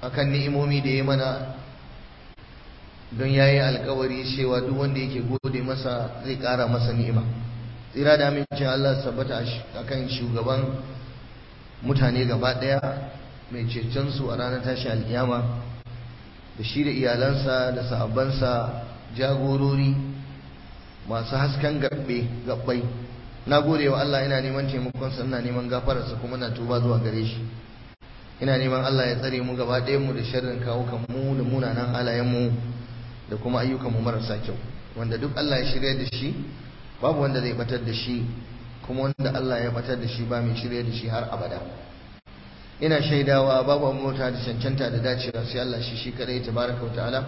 akan ni'imomi da ya mana don ya yi alkawari cewa duk wanda yake gode masa zai ƙara masa ni'ima tsira da amincin Allah sabbata akan shugaban mutane gaba ɗaya mai cetonsu a ranar tashi alkiyama da shi da iyalansa da sahabbansa jagorori masu hasken gabbe gabbai na gode wa Allah ina neman taimakonsa ina neman gafararsa kuma na tuba zuwa gare shi ina neman Allah ya tsare mu gaba ɗayan mu da sharrin kawukan mu da munanan halayen mu da kuma ayyukan mu marasa kyau wanda duk Allah ya shirya da shi babu wanda zai batar da shi kuma wanda Allah ya batar da shi ba mai shirya da shi har abada ina shaidawa babu mota da cancanta da dacewa sai Allah shi shi kadai tabaraka wa ta'ala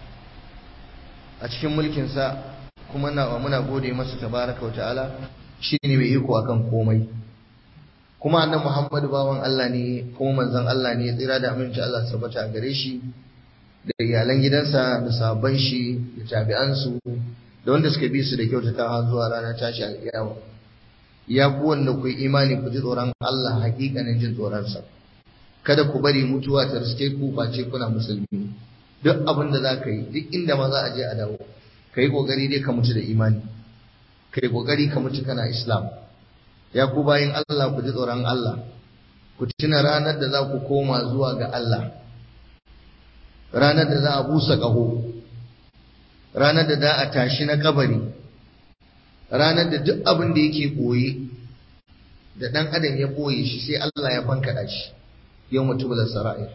a cikin mulkin sa kuma na muna gode masa tabaraka wa ta'ala shine mai iko akan komai kuma annabi Muhammadu bawan Allah ne kuma manzon Allah ne tsira da aminci Allah tabbata a gare shi da iyalan gidansa da sahabban shi da tabi'ansu da wanda suka bi su da kyautata zuwa ranar tashi alƙiyama ya ku wanda ku imani ku ji tsoron Allah hakikanin jin tsoronsa kada ku bari mutuwa ta riske ku face kuna musulmi duk abin da za ka yi duk inda ma za a je a dawo ka yi ƙoƙari dai ka mutu da imani ka yi ƙoƙari ka mutu kana islam ya ku bayin Allah ku ji tsoron Allah ku tuna ranar da za ku koma zuwa ga Allah ranar da za a busa ƙaho ranar da za a tashi na kabari ranar da duk abin da yake ɓoye da ɗan adam ya ɓoye shi sai Allah ya bankaɗa shi yau mutubular sara'ir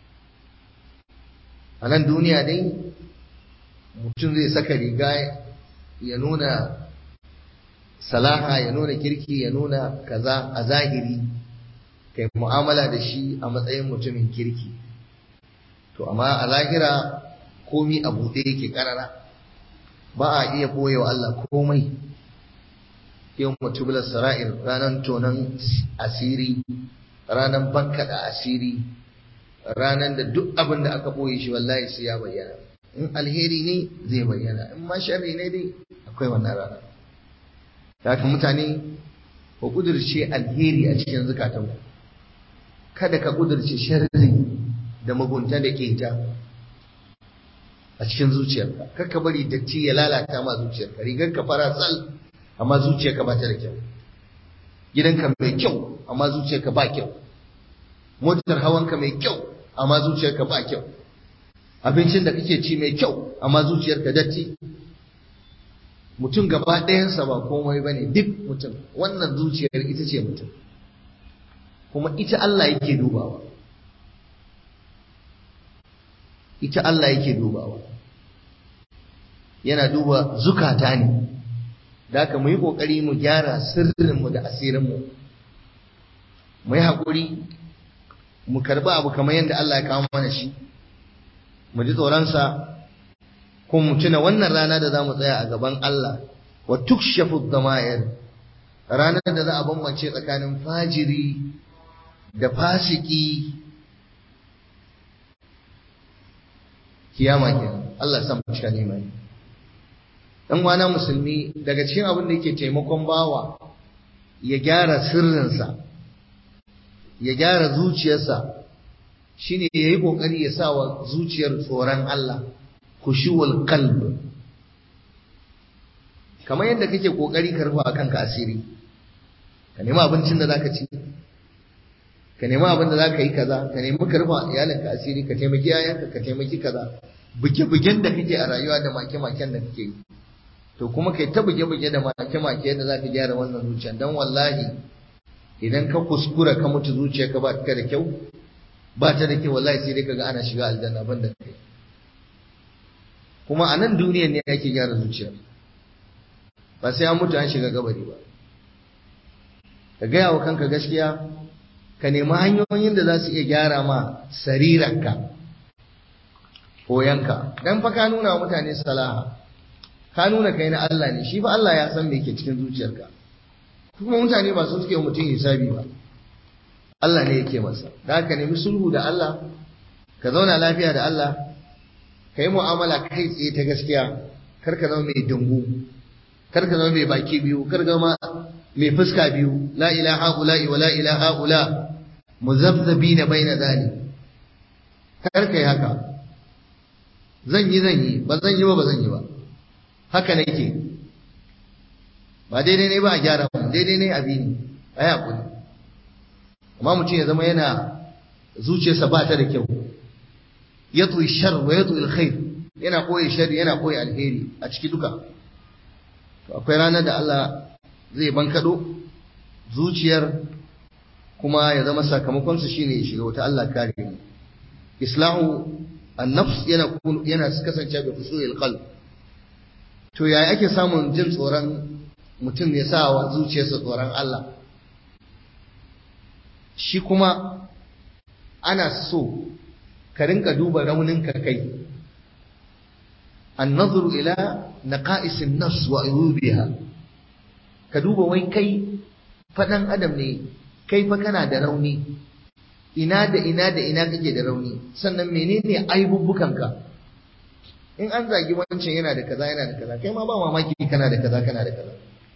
a nan duniya dai mutum zai saka riga ya nuna salaha ya nuna kirki ya nuna kaza a zahiri kai mu'amala da shi a matsayin mutumin kirki to amma a lahira komi a buɗe yake ƙarara ba a iya ɓoye wa Allah komai yau mutubular sara'ir ranar tonon asiri ranar bankaɗa asiri ranar da duk abin da aka ɓoye shi wallahi sai ya bayyana in alheri ne zai bayyana in ma sharri ne dai akwai wannan rana haka mutane ku kudurce alheri a cikin zukatanku kada ka kudurce sharri da mugunta da keta a cikin zuciyarka kar ka bari datti ya lalata ma zuciyarka rigar ka fara tsal amma zuciyarka ba ta da kyau gidanka mai kyau amma zuciyarka ba kyau motar hawanka mai kyau amma zuciyarka ba kyau abincin da kake ci mai kyau amma zuciyarka datti mutum gaba ɗayansa ba komai bane duk mutum wannan zuciyar ita ce mutum kuma ita Allah yake dubawa ita Allah yake dubawa yana duba zukata ne da haka mu yi ƙoƙari mu gyara sirrinmu da asirinmu mu yi haƙuri mu karɓi abu kamar yadda Allah ya kawo mana shi mu ji tsoronsa ko mu tuna wannan rana da za mu tsaya a gaban Allah wa tukshafu dama'ir ranar da za a bambance tsakanin fajiri da fasiki kiyama kenan Allah ya sa mu cika imani dan wana musulmi daga cikin abin da yake taimakon bawa ya gyara sirrinsa ya gyara zuciyarsa shine yayi kokari ya sa wa zuciyar tsoron Allah khushuwal qalb kamar yadda kake kokari ka rufa kanka asiri ka nemi abincin da zaka ci ka nemi abin da zaka yi kaza ka nemi ka rufa iyalinka asiri ka taimaki yayanka ka taimaki kaza buge-bugen da kake a rayuwa da make-maken da kake yi to kuma kai ta buge-buge da make-make yadda zaka gyara wannan zuciya dan wallahi idan ka kuskura ka mutu zuciya ka ba ta da kyau ba ta da kyau wallahi sai dai kaga ana shiga aljanna banda kai kuma a nan duniyar ne ake gyara zuciya ba sai an mutu an shiga gabari ba ka gaya wa kanka gaskiya ka nemi hanyoyin da za su iya gyara ma sariranka koyanka dan fa ka nuna wa mutane salaha ka nuna kai na Allah ne shi fa Allah ya san me ke cikin zuciyarka kuma mutane ba su suke mutum hisabi ba Allah ne yake masa da ka nemi sulhu da Allah ka zauna lafiya da Allah ka yi mu'amala kai tsaye ta gaskiya kar ka zama mai dungu kar ka zama mai baki biyu kar ka zama mai fuska biyu la ilaha ula wa la ilaha ula muzabzabina baina zalik kar kai haka zan yi zan yi ba zan yi ba ba zan yi ba haka nake ba daidai ne ba a gyara ba daidai ne abi ne a yi haƙuri amma mutum ya zama yana zuciyarsa ba ta da kyau ya tsoyi shar wa ya tsoyi alkhair yana koyi shari yana koyi alheri a ciki duka to akwai ranar da Allah zai bankado zuciyar kuma ya zama sakamakon su shine shiga wata Allah kare mu islahu an-nafs yana yana kasance bi fusul qalb to yaya ake samun jin tsoron mutum ya sa wa zuciyarsa tsoron Allah shi kuma ana so ka rinka duba rauninka kai annazuru ila naqa'isin nafs wa ayubiha ka duba wai kai fadan adam ne kai fa kana da rauni ina da ina da ina kake da rauni sannan menene aibubbukanka in an zagi wancan yana da kaza yana da kaza kai ma ba mamaki kana da kaza kana da kaza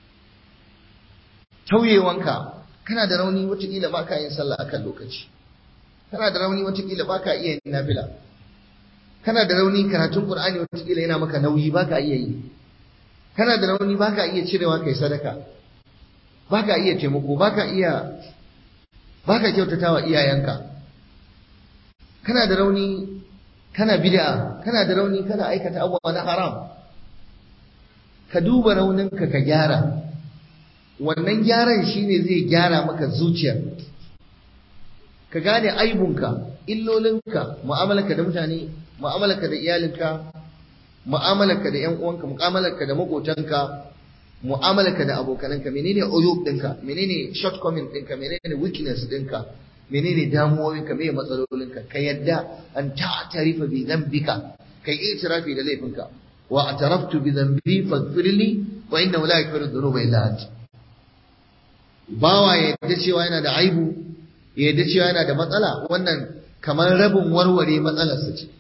tauyewanka kana da rauni watakila ba ka yin sallah akan lokaci kana da rauni watakila ba ka iya yin nafila kana da rauni karatun qur'ani watakila yana maka nauyi ba ka iya yi kana da rauni ba ka iya cirewa kai sadaka ba ka iya taimako ba ka iya ba ka kyautatawa iyayenka kana da rauni kana bid'a kana da rauni kana aikata abubuwa na haram ka duba rauninka ka gyara wannan gyaran shine zai gyara maka zuciyar ka gane aibunka illolinka mu'amalarka da mutane mu'amalarka da iyalinka mu'amalarka da ƴan uwanka mu'amalarka da makotanka mu'amalarka da abokananka menene uyub ɗinka menene shortcoming ɗinka menene weakness ɗinka menene damuwoyinka meye matsalolinka ka yadda an ta'tarifa bi dhanbika kai itirafi da laifinka wa ataraftu bi dhanbi faghfirli wa innahu la yaghfiru dhunuba illa anta bawa ya yadda cewa yana da aibu ya yadda cewa yana da matsala wannan kamar rabin warware matsalarsa ce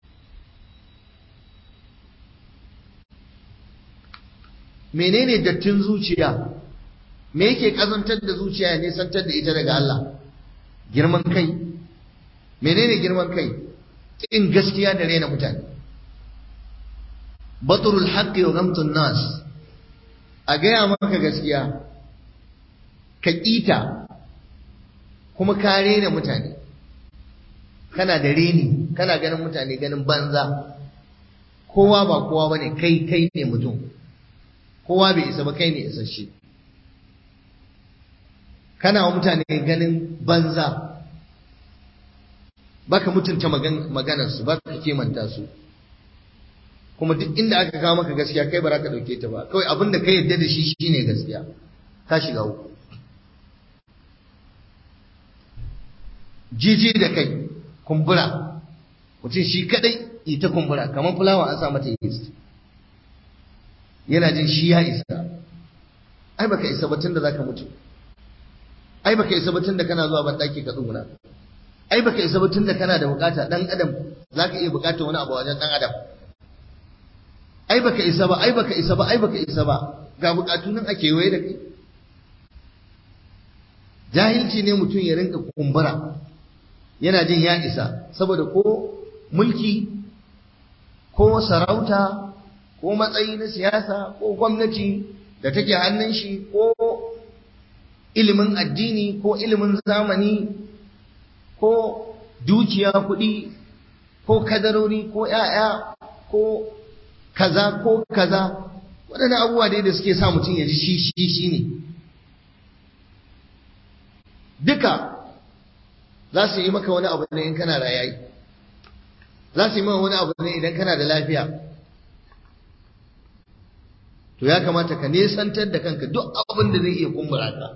menene dattin zuciya me yake kazantar da zuciya ya nisantar da ita daga Allah girman kai menene girman kai kin gaskiya da rena mutane batrul haqqi wa ghamtun nas a gaya maka gaskiya ka ƙita kuma ka rena mutane kana da reni kana ganin mutane ganin banza kowa ba kowa ba ne kai kai ne mutum kowa bai isa ba kai ne isasshe kana wa mutane ganin banza baka mutunta maganarsu baka kimanta su kuma duk inda aka kawo maka gaskiya kai ba za ka ɗauke ta ba kawai abin da ka yarda da shi shine gaskiya ka shiga uku jiji da kai kumbura mutum shi kadai ita kumbura kamar fulawa an sa mata yeast yana jin shi ya isa ai baka isa batun da zaka mutu ai baka isa batun da kana zuwa ban daki ka tsuguna ai baka isa batun da kana da bukata dan adam zaka iya bukata wani abu wajen dan adam ai baka isa ba ai baka isa ba ai baka isa ba ga bukatu nan ake waye da kai jahilci ne mutum ya rinka kumbura yana jin ya isa saboda ko mulki ko sarauta ko matsayi na siyasa ko gwamnati da take hannun shi ko ilimin addini ko ilimin zamani ko dukiya kuɗi ko kadarori ko ‘ya'ya ko kaza ko kaza waɗannan abubuwa dai da suke sa mutum ya ji shi shi shi ne duka za su yi maka wani abu ne in kana rayayi za su yi maka wani abu ne idan kana da lafiya to ya kamata ka nesantar da kanka duk abin da zai iya kumbura ka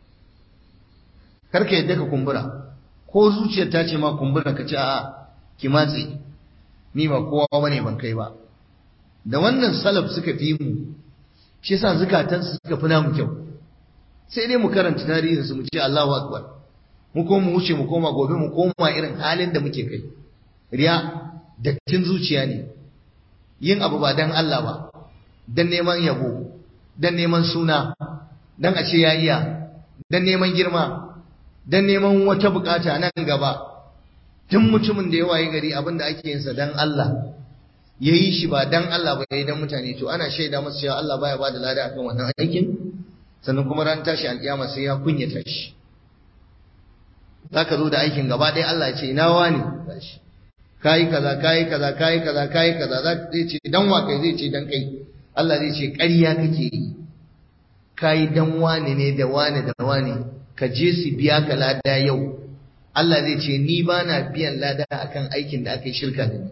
karka yadda ka kumbura ko zuciyar ta ce ma kumbura ka ce a'a ki matse ni ba kowa bane ban kai ba da wannan salaf suka fi mu shi yasa zukatansu suka fi namu kyau sai dai mu karanta tarihin su mu ce Allahu akbar mu koma mu wuce mu koma gobe mu koma irin halin da muke kai riya dattin zuciya ne yin abu ba dan Allah ba dan neman yabo dan neman suna dan a ce ya iya dan neman girma dan neman wata bukata nan gaba duk mutumin da ya waye gari abin da ake yinsa dan Allah ya yi shi ba dan Allah ba ya yi dan mutane to ana shaida masa cewa Allah baya ba da lada akan wannan aikin sannan kuma ran tashi alƙiyama sai ya kunyata shi zaka zo da aikin gaba ɗaya Allah ya ce ina wani gashi kayi kaza kayi kaza kayi kaza kayi kaza zai ce dan wa kai zai ce dan kai Allah zai ce ƙarya kake yi kayi dan wani ne da wani da wani ka je su biya ka lada yau Allah zai ce ni ba na biyan lada akan aikin da aka yi shirka da ni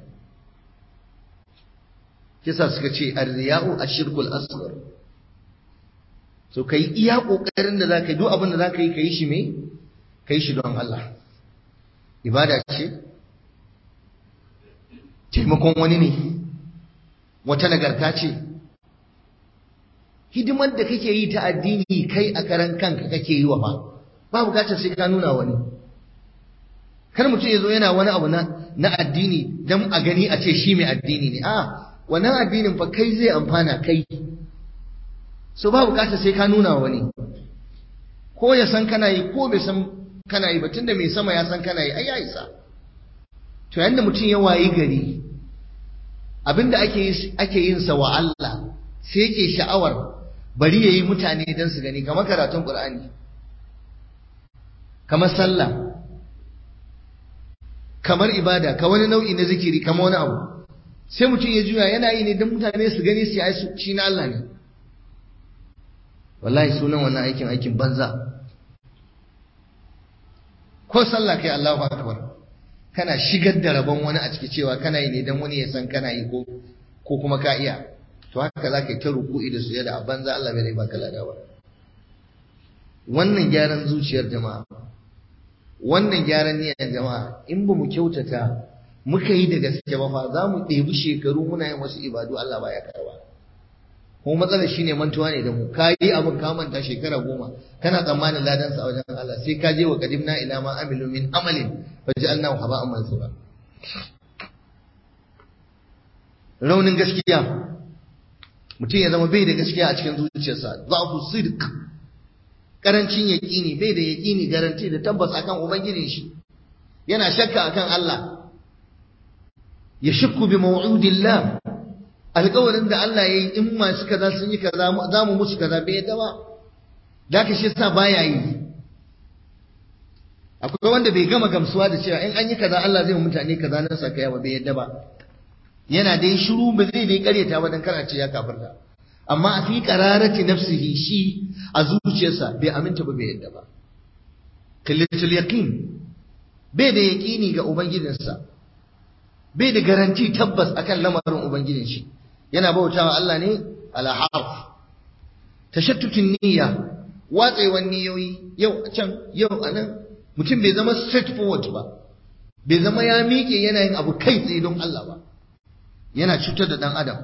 kisa suka ce arriya'u ashirkul asghar so kai iya kokarin da zaka yi duk abin da zaka yi kai shi me kai shi don Allah ibada ce taimakon wani ne wata nagarta ce hidimar da kake yi ta addini kai a karan kanka kake yi wa ba ba bukatar sai ka nuna wani kar mutum ya zo yana wani abu na addini don a gani a ce shi mai addini ne a wannan addinin fa kai zai amfana kai so ba bukatar sai ka nuna wani ko ya san kana yi ko bai san kana yi ba tunda mai sama ya san kana yi ai ya isa to yanda mutum ya wayi gari abinda ake ake yin sa wa Allah sai yake sha'awar bari yayi mutane dan su gani kamar karatun Qur'ani kamar sallah kamar ibada ka wani nau'i na zikiri kamar wani abu sai mutum ya juya yana yi ne don mutane su gani su yi shi na Allah ne wallahi sunan wannan aikin aikin banza ko sallah kai Allahu akbar kana shigar da rabon wani a ciki cewa kana yi ne don wani ya san kana yi ko ko kuma ka iya to haka za ka yi ta ruku'i da sujada a banza Allah bai baka lada ba wannan gyaran zuciyar jama'a wannan gyaran niyyar jama'a in ba mu kyautata muka yi da gaske ba fa za mu ɗebi shekaru muna yin wasu ibadu Allah baya karba kuma matsalar shine mantuwa ne da mu ka yi abin ka manta shekara goma kana tsammanin ladan sa a wajen Allah sai ka je wa qadimna ila ma amilu min amalin fa ja'alnahu haba'an mansura raunin gaskiya mutum ya zama bai da gaskiya a cikin zuciyarsa za'fu sidq karancin yaƙini bai da yaƙini garanti da tabbas akan ubangijin shi yana shakka akan Allah ya shakku bi maw'udillah alƙawarin da Allah yayi in masu kaza sun yi kaza za mu musu kaza bai yadda ba da ka shi sa baya yi akwai wanda bai gama gamsuwa da cewa in an yi kaza Allah zai mutane kaza nan saka ba bai yadda ba yana dai shiru ba zai dai karyata ba dan kana ce ya kafirta amma a fi qararati nafsihi shi a zuciyarsa bai aminta ba bai yadda ba kallatul yaqin bai da yaqini ga ubangijinsa bai da garanti tabbas akan lamarin ubangijin shi yana bautawa Allah ne ala harf tashattutun niyya watsewan niyoyi yau a can yau a nan mutum bai zama straight forward ba bai zama ya miƙe yana yin abu kai tsaye don Allah ba yana cutar da ɗan adam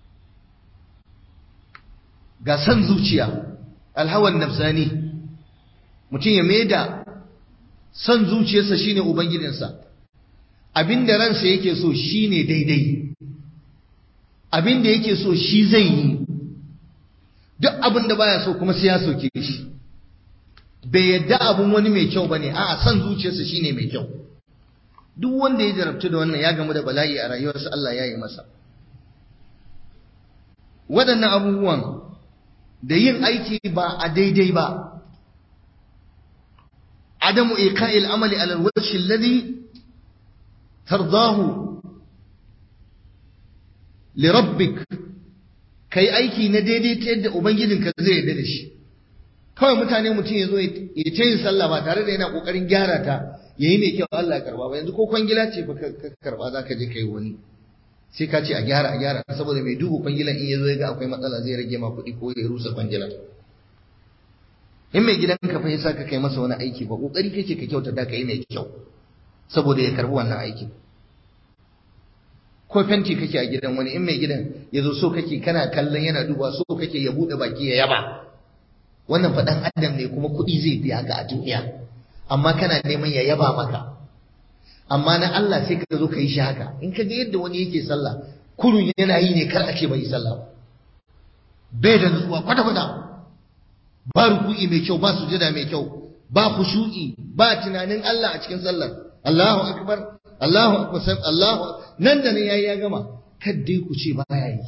ga san zuciya alhawan nafsani mutum ya maida san zuciyarsa shine ubangijinsa abinda ransa yake so shine daidai abinda yake so shi zai yi duk abin da baya so kuma sai ya soke shi bai yadda abun wani mai kyau bane a'a san zuciyarsa shine mai kyau duk wanda ya jarabtu da wannan ya gamu da bala'i a rayuwarsa Allah ya yi masa waɗannan abubuwan da yin aiki ba a daidai ba adamu iqa'il amali ala alwajhi alladhi tardahu li rabbik kai aiki na daidai ta yadda ubangijinka zai yarda da shi kawai mutane mutum ya zo ya ta yin sallah ba tare da yana kokarin gyara ta yayi mai kyau Allah ya karba ba yanzu ko kwangila ce fa ka karba za ka je kai wani sai ka ce a gyara a gyara saboda mai duba kwangilan in ya zo ya ga akwai matsala zai rage ma kuɗi ko ya rusa kwangilan in mai gidan ka fa ya saka kai masa wani aiki ba kokari kake ka kyauta da ka yi mai kyau saboda ya karbi wannan aikin ko fenti kake a gidan wani in mai gidan ya zo so kake kana kallon yana duba so kake ya bude baki ya yaba wannan faɗan adam ne kuma kuɗi zai biya ka a duniya amma kana neman ya yaba maka amma na Allah sai ka zo ka yi shi haka in ka ga yadda wani yake sallah kurun yana yi ne kar a ce bai yi sallah ba bai da nutsuwa kwata kwata ba ruku'i mai kyau ba sujada mai kyau ba khushu'i ba tunanin Allah a cikin sallar Allahu akbar Allahu akbar sai Allahu nan da nan yayi ya gama kaddai ku ce baya yi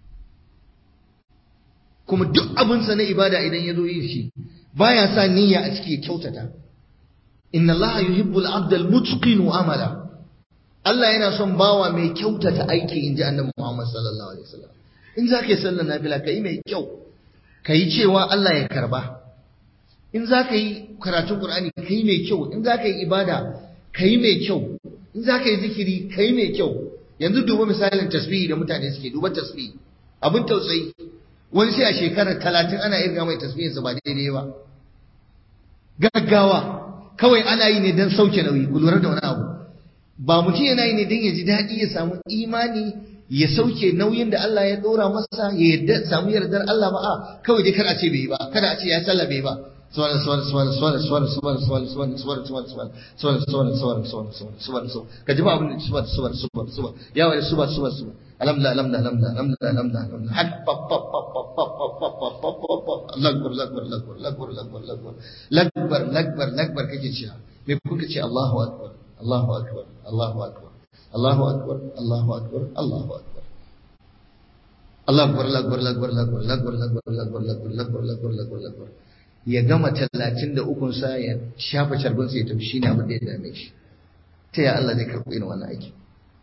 kuma duk abin sa na ibada idan ya zo yi shi baya sa niyya a ciki ya kyautata inna Allah yuhibbu al-'abda al-mutqin amala Allah yana son bawa mai kyautata aiki inji Annabi Muhammad sallallahu alaihi wasallam in za ka yi sallar nafila ka yi mai kyau ka yi cewa Allah ya karba in za ka yi karatun Qur'ani ka yi mai kyau in za ka yi ibada ka yi mai kyau in za ka yi zikiri ka yi mai kyau yanzu duba misalin tasbihi da mutane suke duba tasbihi abin tausayi wani sai a shekarar talatin ana irga mai tasbihinsa ba daidai ba gaggawa kawai ana yi ne don sauke nauyi ku lura da wani abu ba mutum yana yi ne don ya ji daɗi ya samu imani ya sauke nauyin da Allah ya ɗora masa ya yarda samu yardar Allah ba a kawai dai kar a ce bai yi ba kada a ce ya sallah bai ba suwana suwana suwana suwana suwana suwana suwana suwana suwana suwana suwana suwana suwana suwana suwana suwana suwana ka ji ba abin da suwana suwana suwana suwana ya wani suwana suwana suwana alhamdulillah alhamdulillah alhamdulillah alhamdulillah alhamdulillah hak pap pap pap pap pap pap pap pap pap pap pap lakbar lakbar lakbar lakbar lakbar lakbar lakbar lakbar lakbar kake cewa me kuka ce Allahu akbar Allahu akbar Allahu akbar Allahu akbar Allahu akbar Allahu akbar Allah akbar lakbar lakbar lakbar lakbar lakbar lakbar lakbar lakbar lakbar lakbar lakbar ya gama talatin da ukun sa ya shafa carbin sa ya tafi shine abin da ya dame shi ta ya Allah zai karɓi irin wannan aiki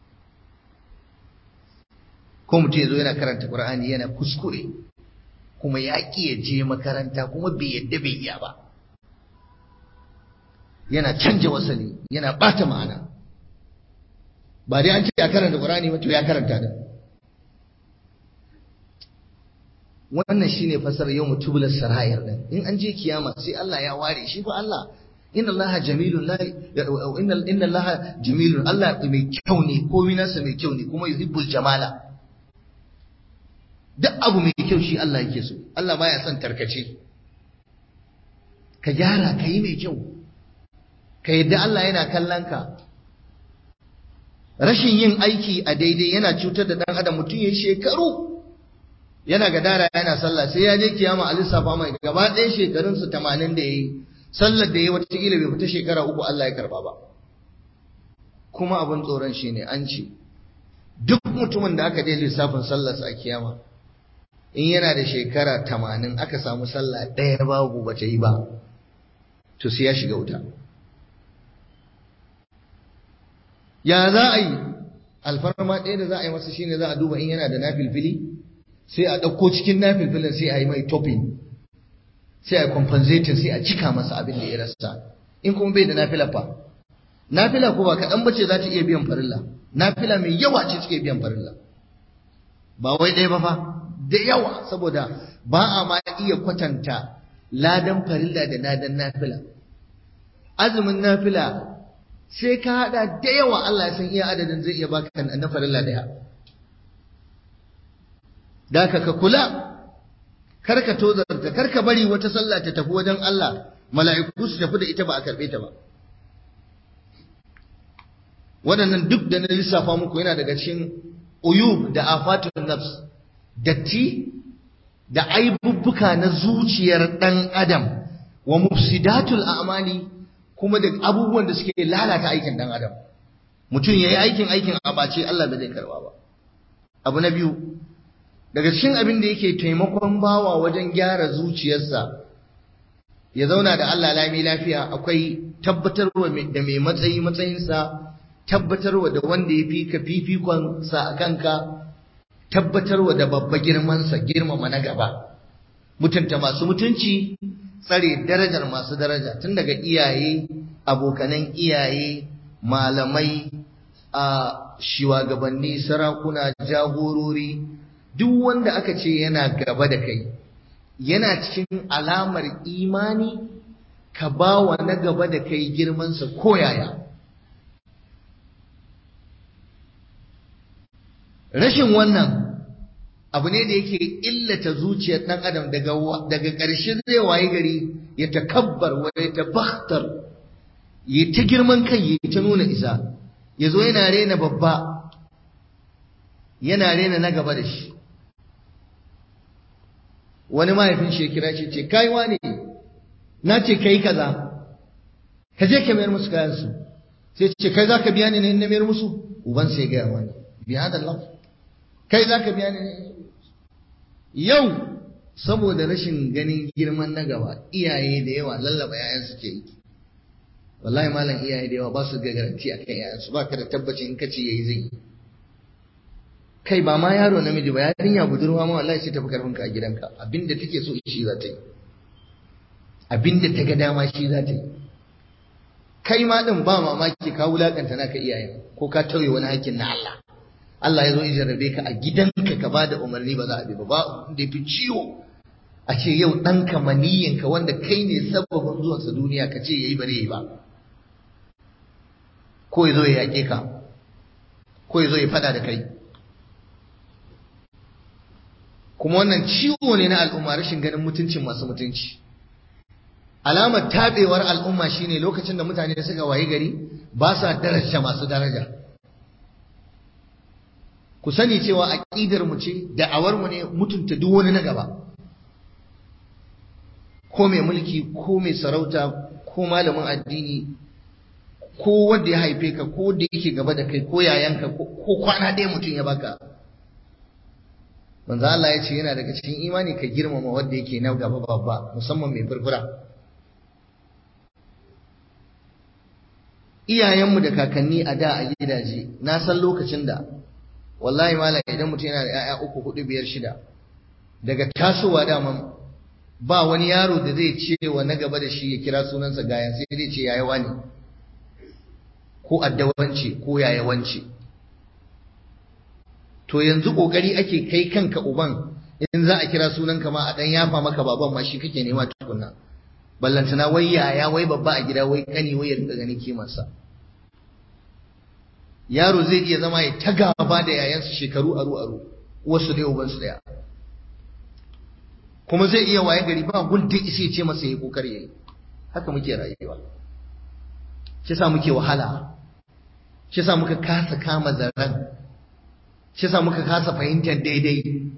ko mutum ya zo yana karanta Qur'ani yana kuskure kuma ya ƙi ya je makaranta kuma bai yadda bai iya ba yana canja wasali yana ɓata ma'ana ba dai an ce ya karanta Qur'ani ba to ya karanta da wannan shine fasarar yau mutubular sarayar din in an je kiyama sai Allah ya ware shi fa Allah inna Allah jamilun la inna inna Allah jamilun Allah mai kyau ne komai nasa mai kyau ne kuma yuhibbul jamala duk abu mai kyau shi Allah yake so Allah baya son tarkace ka gyara ka yi mai kyau ka yadda Allah yana kallon ka rashin yin aiki a daidai yana cutar da ɗan adam mutum ya shekaru yana gadara yana sallah sai ya je kiyama a lissafa mai gaba ɗaya shekarunsa tamanin da ya yi sallar da ya yi watakila bai fita shekara uku Allah ya karba ba kuma abin tsoron shi ne an ce duk mutumin da aka je lissafin sallarsa a kiyama in yana da shekara tamanin aka samu sallah ɗaya babu bata yi ba to sai ya shiga wuta ya za a yi alfarma ɗaya da za a yi masa shine za a duba in yana da nafilfili sai a ɗauko cikin nafilfilin sai a yi mai topping sai a compensating sai a cika masa abin da ya rasa in kuma bai da nafila fa nafila ko ba kaɗan bace za ta iya biyan farilla nafila mai yawa ce take biyan farilla ba wai ɗaya ba fa da yawa saboda ba a ma iya kwatanta ladan farilla da ladan nafila azumin nafila sai ka hada da yawa Allah ya san iya adadin zai iya baka na farilla daya da ka ka kula kar ka tozarta kar ka bari wata sallah ta tafi wajen Allah mala'iku su tafi da ita ba a karbe ta ba waɗannan duk da na lissafa muku yana daga cikin uyub da afatun nafs datti da aibubbuka na zuciyar ɗan adam wa mufsidatul a'mali kuma da abubuwan da suke lalata aikin ɗan adam mutum ya yi aikin aikin abace Allah ba zai karba ba abu na biyu daga cikin abin da yake taimakon bawa wajen gyara zuciyarsa ya zauna da Allah lami lafiya akwai tabbatarwa da mai matsayi matsayinsa tabbatarwa da wanda ya fi ka fifikon sa a kanka tabbatarwa da babba girmansa girmama na gaba mutunta masu mutunci tsare darajar masu daraja tun daga iyaye abokanan iyaye malamai a shugabanni sarakuna jagorori duk wanda aka ce yana gaba da kai yana cikin alamar imani ka ba wa na gaba da kai girmansa koyaya rashin wannan abu ne da yake illata zuciyar ɗan adam daga daga ƙarshe zai waye gari ya takabbar wa ya tabakhtar ya ta girman kai ya ta nuna isa ya zo yana rena babba yana rena na gaba da shi wani mahaifin shi kira shi ce kai wane na ce kai kaza ka je ka mayar musu kayan su sai ce kai zaka biya ni ne na mayar musu uban sai ga wani biya da Allah kai zaka biya ni ne yau saboda rashin ganin girman na gaba iyaye da yawa lallaba yayan suke yi wallahi malam iyaye da yawa ba su ga garanti akan yayan su ba ka da tabbacin in kace yayi zai kai ba ma yaro namiji ba yarinya budurwa ma wallahi sai tafi karfin ka a gidanka abinda take so shi za ta yi abinda ta ga dama shi za ta yi kai ma din ba mamaki ka wulakanta naka iyayen ko ka tauye wani hakkin na Allah Allah ya zo ya jarrabe ka a gidanka ka bada umarni ba za a bi ba ba da fi ciwo a ce yau ɗanka maniyinka wanda kai ne sababin zuwansa duniya ka ce yayi bare yi ba ko ya zo ya yaƙe ka ko ya zo ya faɗa da kai kuma wannan ciwo ne na al'umma rashin ganin mutuncin masu mutunci alamar tabewar al'umma shine lokacin da mutane suka wayi gari ba sa daraja masu daraja ku sani cewa aqidar mu ce da'awar mu ne mutunta duk wani na gaba ko mai mulki ko mai sarauta ko malamin addini ko wanda ya haife ka ko da yake gaba da kai ko yayanka ko kwana ɗaya mutum ya baka manzo Allah ya ce yana daga cikin imani ka girmama wanda yake na gaba babba musamman mai furfura iyayenmu da kakanni a da a gidaje na san lokacin da wallahi malam idan mutum yana da 'ya'ya uku hudu biyar shida daga tasowa daman ba wani yaro da zai ce wa na gaba da shi ya kira sunansa gayan sai zai ce yayi wani ko addawance ko yayawance to yanzu kokari ake kai kanka uban in za a kira sunanka ma a dan yafa maka baban ma shi kake nema tukunna ballantana wai yaya wai babba a gida wai kani wai ya rinka ganin kimarsa yaro zai iya zama ya ta gaba da yayansa shekaru aru aru wasu dai ubansu daya kuma zai iya waye gari ba gulda isa ce masa yayi kokari yayi haka muke rayuwa shi sa muke wahala shi sa muka kasa kama zaran shi sa muka kasa fahimtar daidai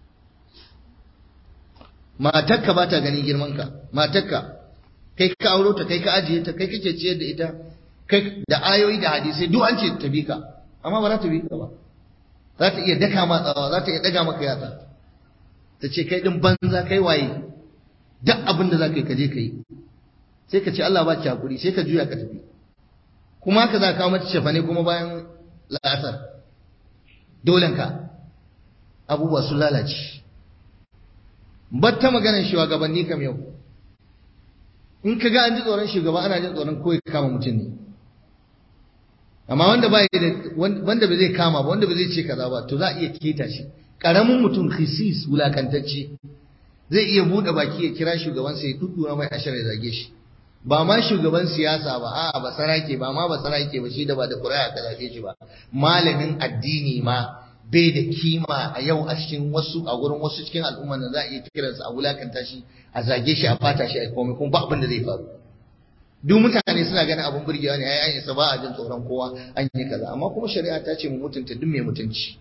matarka ba ta ganin girmanka matarka kai ka auro ta kai ka ajiye ta kai kake ciyar da ita kai da ayoyi da hadisai duk an ce ta bi ka amma ba za ta bi ka ba za ta iya daka ma tsawa za ta iya daga maka yatsa ta ce kai din banza kai waye duk abin da za ka yi ka je ka yi sai ka ce Allah ba ki hakuri sai ka juya ka tafi kuma haka za ka kawo mata shafane kuma bayan la'asar dolenka abubuwa sun lalace batta maganar shugabanni kam yau in ka ga an ji tsoron shugaba ana jin tsoron ko ya kama mutum ne amma wanda ba da wanda ba zai kama ba wanda ba zai ce kaza ba to za a iya keta shi karamin mutum khisis wulakantacce zai iya bude baki ya kira shugaban sa ya duddura mai ashar ya zage shi ba ma shugaban siyasa ba a'a ba sarake ba ma ba sarake ba shi da ba da ƙuri'a ka zabe shi ba malamin addini ma bai da kima a yau a cikin wasu a gurin wasu cikin al'umma da za a iya kiransa a wulakanta shi a zage shi a fata shi a komai kuma ba abin da zai faru duk mutane suna ganin abin burgewa ne ai an isa ba a jin tsoron kowa an yi kaza amma kuma shari'a ta ce mu mutunta duk mai mutunci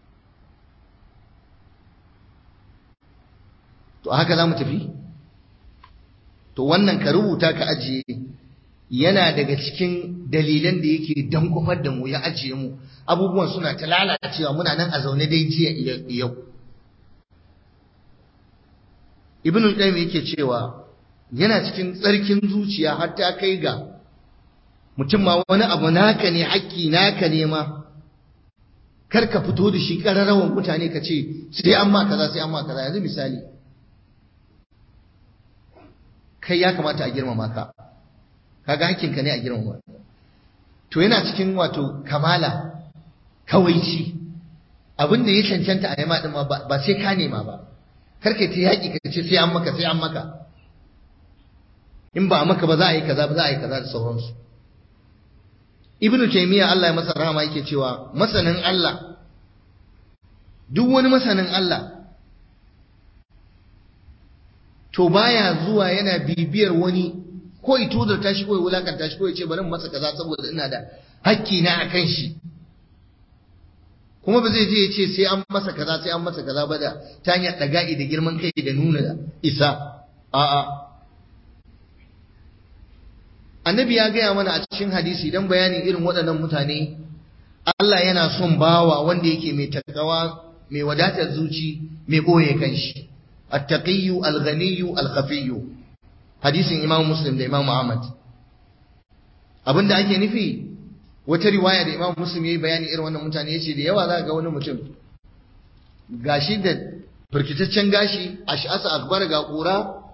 to haka za mu tafi to wannan ka rubuta ka ajiye yana daga cikin dalilan da yake dan kufar da mu ya ajiye mu abubuwan suna ta lalacewa muna nan a zaune dai jiya yau ibn al-qayyim yake cewa yana cikin tsarkin zuciya har ta kai ga mutum ma wani abu naka ne haƙƙi naka ne ma kar ka fito da shi ƙararrawan mutane ka ce sai an ma kaza sai an ma kaza yanzu misali kai ya kamata a girmama ka kaga hakkinka ne a girmama to yana cikin wato kamala kawaici abin da ya cancanta a yama din ma ba sai ka nema ba kar kai ta yaƙi ka ce sai an maka sai an maka in ba a maka ba za a yi kaza ba za a yi kaza da sauransu ibnu taymiya Allah ya masa rahama yake cewa masanin Allah duk wani masanin Allah to baya zuwa yana bibiyar wani ko ito da tashi ko ya wulakanta shi ko ya ce bari masa kaza saboda ina da hakki na akan shi kuma ba zai je ya ce sai an masa kaza sai an masa kaza ba da ta hanyar daga'i da girman kai da nuna isa a'a annabi ya gaya mana a cikin hadisi dan bayanin irin waɗannan mutane Allah yana son bawa wanda yake mai takawa mai wadatar zuci mai boye kanshi at-taqiyyu al-ghaniyyu al-khafiyyu hadisin Imam Muslim da Imam Ahmad abinda ake nufi wata riwaya da Imam Muslim yayi bayani irin wannan mutane yace da yawa za ga wani mutum gashi da firkitaccen gashi ash'asa akbar ga kura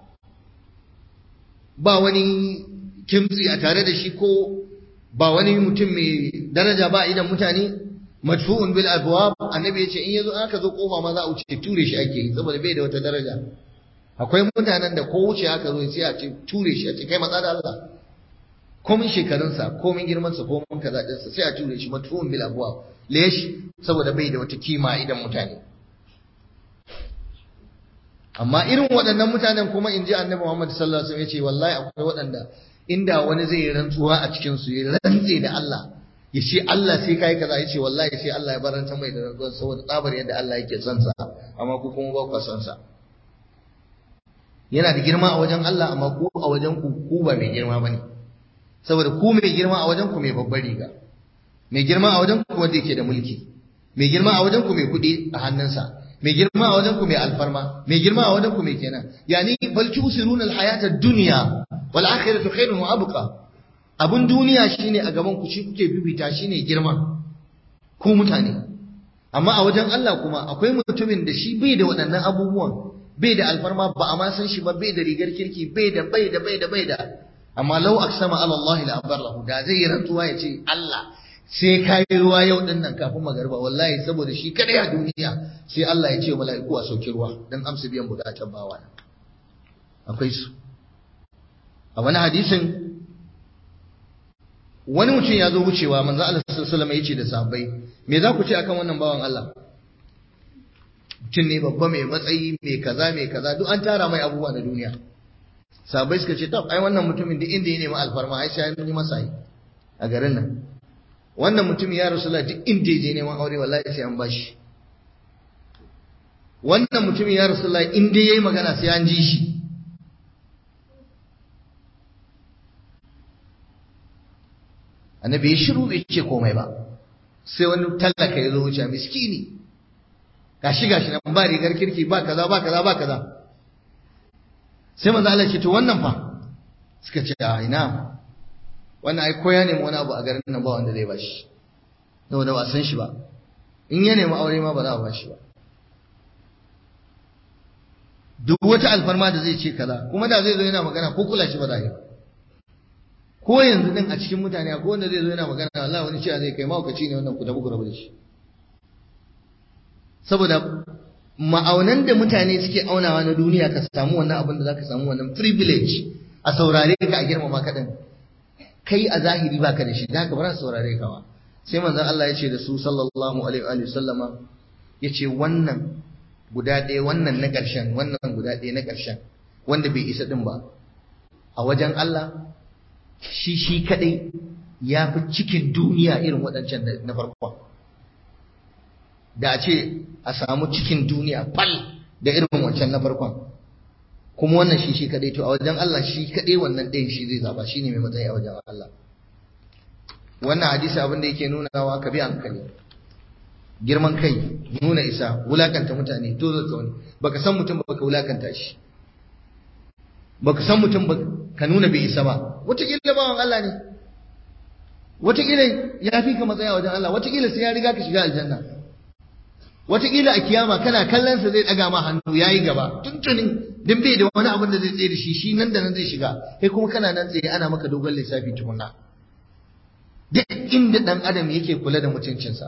ba wani kimtsi a tare da shi ko ba wani mutum mai daraja ba idan mutane madfu'un bil abwab annabi yace in yazo aka zo kofa ma za a wuce ture shi ake yi saboda bai da wata daraja akwai mutanen da ko wuce aka zo sai a ce ture shi a ce kai matsa da Allah komin shekarunsa komin girmansa komin kaza ɗinsa sai a ture shi madfu'un bil abwab lesh saboda bai da wata kima idan mutane amma irin waɗannan mutanen kuma in ji annabi Muhammad sallallahu alaihi wasallam ya ce wallahi akwai waɗanda inda wani zai yi rantsuwa a cikin su ya rantse da Allah ya ce Allah sai kai kaza ya ce wallahi sai Allah ya baranta mai da rantsuwa saboda tsabar yadda Allah yake son sa amma ku kuma ba ku son sa yana da girma a wajen Allah amma ku a wajen ku ku ba mai girma bane saboda ku mai girma a wajen ku mai babbar riga mai girma a wajen ku wanda yake da mulki mai girma a wajen ku mai kuɗi a hannunsa mai girma a wajen ku mai alfarma mai girma a wajen ku mai kenan yani bal tusiruna alhayata ad-dunya wal akhiratu khairun wa abqa abun duniya shine a gaban ku shi kuke bibita shine girma ku mutane amma a wajen Allah kuma akwai mutumin da shi bai da waɗannan abubuwan bai da alfarma ba a ma san shi ba bai da rigar kirki bai da bai da bai da bai da amma law aksama ala Allah la abarrahu da zai yi rantsuwa ya ce Allah sai ka yi ruwa yau din nan kafin magarba wallahi saboda shi kadai a duniya sai Allah ya ce wa mala'iku a sauki ruwa dan amsa biyan bukatar bawa akwai su a wani hadisin wani mutum ya zo wucewa manzo Allah sallallahu alaihi wasallam ya ce da sahabbai me za ku ce akan wannan bawan Allah mutum ne babba mai matsayi mai kaza mai kaza duk an tara mai abubuwa na duniya sahabbai suka ce tab ai wannan mutumin da inda ya nemi alfarma ai sai an yi masa yi a garin nan wannan mutum ya rasulullah duk inda ya je neman aure wallahi sai an bashi wannan mutum ya rasulullah inda yayi magana sai an ji shi annabi ya shiru bai ce komai ba sai wani tallaka ya zo wuce miskini gashi gashi nan ba rigar kirki ba kaza ba kaza ba kaza sai manzo Allah ce to wannan fa suka ce a ina wannan ai koya nemi wani abu a garin nan ba wanda zai bashi saboda ba san shi ba in ya nemi aure ma ba za a bashi ba duk wata alfarma da zai ce kaza kuma da zai zo yana magana ko kula shi ba za a yi ba ko yanzu din a cikin mutane ko wanda zai zo yana magana Allah wani cewa zai kai mahaukaci ne wannan ku tafi ku rabu da shi saboda ma'aunan da mutane suke aunawa na duniya ka samu wannan abin da za ka samu wannan privilege a saurare ka a girmama ka din kai a zahiri baka da shi da haka ba za saurare ka ba sai manzon Allah ya ce da su sallallahu alaihi wa sallama ya ce wannan guda ɗaya wannan na ƙarshen wannan guda ɗaya na ƙarshen wanda bai isa din ba a wajen Allah shi shi kadai ya fi cikin duniya irin waɗancan na farkon da a ce a samu cikin duniya fal da irin wancan na farkon kuma wannan shi shi kadai to a wajen Allah shi kadai wannan ɗayan shi zai zaba shine mai matsayi a wajen Allah wannan hadisi abin da yake nunawa ka bi hankali girman kai nuna isa wulakanta mutane to zai wani baka san mutum baka wulakanta shi baka san mutum ba ka nuna bai isa ba wataƙila bawan Allah ne wataƙila ya fi ka matsaya wajen Allah wataƙila sai ya riga ka shiga aljanna wataƙila a kiyama kana kallon sa zai ɗaga ma hannu ya yi gaba tuntunin din bai da wani abin da zai tsaye da shi shi nan da nan zai shiga kai kuma kana nan tsaye ana maka dogon lissafi tukunna duk inda ɗan adam yake kula da mutuncinsa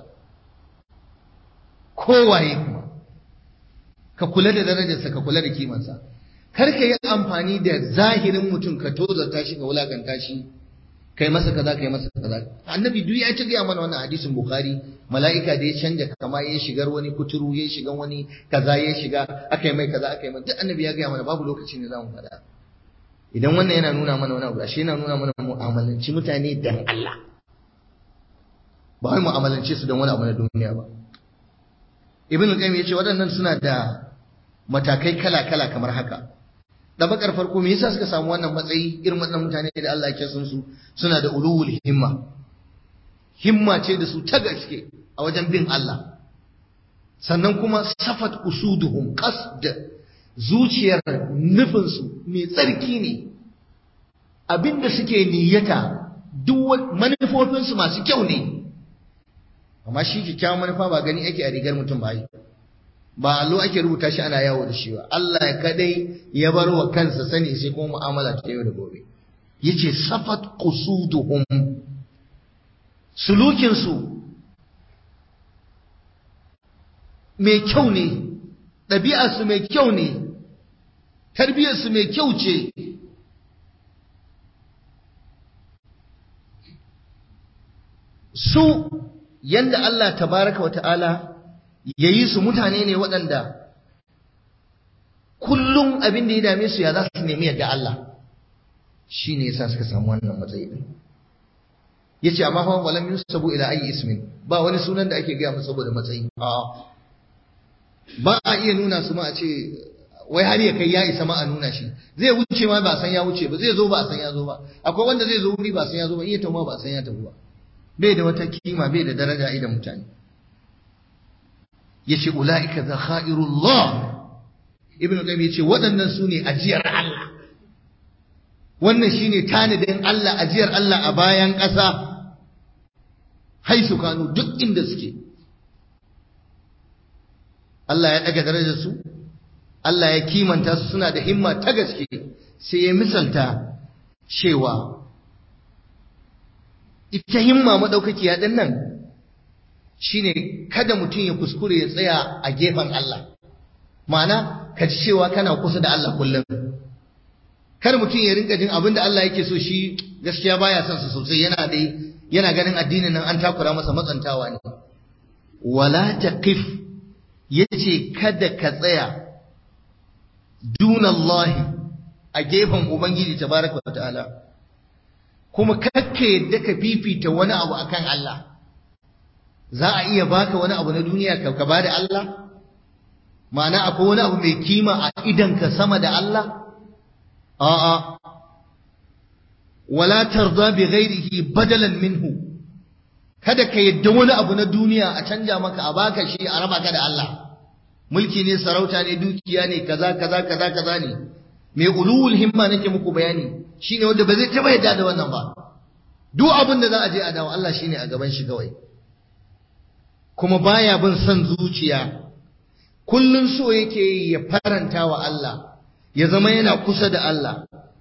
kowaye kuma ka kula da darajarsa ka kula da kimansa kar ka yi amfani da zahirin mutum ka tozarta shi ka wulakanta shi kai masa kaza kai masa kaza annabi duk ya ci gaya mana wannan hadisin bukhari mala'ika da ya canja kama ya shigar wani kuturu ya shiga wani kaza ya shiga aka yi mai kaza aka yi mai duk annabi ya gaya mana babu lokaci ne za mu faɗa idan wannan yana nuna mana wani abu ashe yana nuna mana mu'amalanci mutane dan Allah ba wai mu'amalance su don wani abu na duniya ba ibn qayyim yace waɗannan suna da matakai kala-kala kamar haka dabakar farko me yasa suka samu wannan matsayi irin wannan mutane da Allah ke son su suna da ulul himma himma ce da su ta gaske a wajen bin Allah sannan kuma safat usuduhum qasd zuciyar nufinsu mai tsarki ne abinda suke niyyata duk manufofinsu masu kyau ne amma shi kyakkyawan manufa ba gani ake a rigar mutum ba yi ba allo ake rubuta shi ana yawo da shi ba Allah kadai ya bar wa kansa sani sai kuma mu'amala ta yau da gobe yace safat qusuduhum sulukin su mai kyau ne ɗabi'ar su mai kyau ne tarbiyyar su mai kyau ce su yanda Allah tabaraka wa ta'ala ya yi su mutane ne waɗanda kullum abin da ya dame su ya za su nemi yadda Allah shi ne yasa suka samu wannan matsayi ɗin ya ce amma hawan walam yusabu ila ayi ismin ba wani sunan da ake gaya musu saboda matsayi ba a iya nuna su ma a ce wai har ya kai ya isa ma a nuna shi zai wuce ma ba san ya wuce ba zai zo ba san ya zo ba akwai wanda zai zo wuri ba san ya zo ba iya tauma ba san ya tafi ba bai da wata kima bai da daraja idan mutane yace ulaika zakhairullah ibnu qayyim yace waɗannan su ne ajiyar Allah wannan shine tanadin Allah ajiyar Allah a bayan ƙasa haisu kanu duk inda suke Allah ya daga darajar su Allah ya kimanta su suna da himma ta gaske sai ya misalta cewa ita himma madaukakiya din nan shine kada mutum ya kuskure ya tsaya a gefen Allah ma'ana ka ji cewa kana kusa da Allah kullum kar mutum ya rinka jin abin da Allah yake so shi gaskiya baya son su sosai yana dai yana ganin addinin nan an takura masa matsantawa ne wala taqif yace kada ka tsaya dunallahi a gefen ubangiji tabaraka wa ta'ala kuma kakka yadda ka fifita wani abu akan Allah za a iya baka wani abu na duniya ka ba da Allah ma'ana akwai wani abu mai kima a idanka sama da Allah a'a wala tarda bi ghairihi badalan minhu kada ka yadda wani abu na duniya a canja maka a baka shi a raba ka da Allah mulki ne sarauta ne dukiya ne kaza kaza kaza kaza ne mai ulul himma nake muku bayani shine wanda ba zai taba yadda da wannan ba duk abin da za a je a dawo Allah shine a gaban shi kawai kuma baya bin son zuciya kullun so yake ya faranta wa Allah ya zama yana kusa da Allah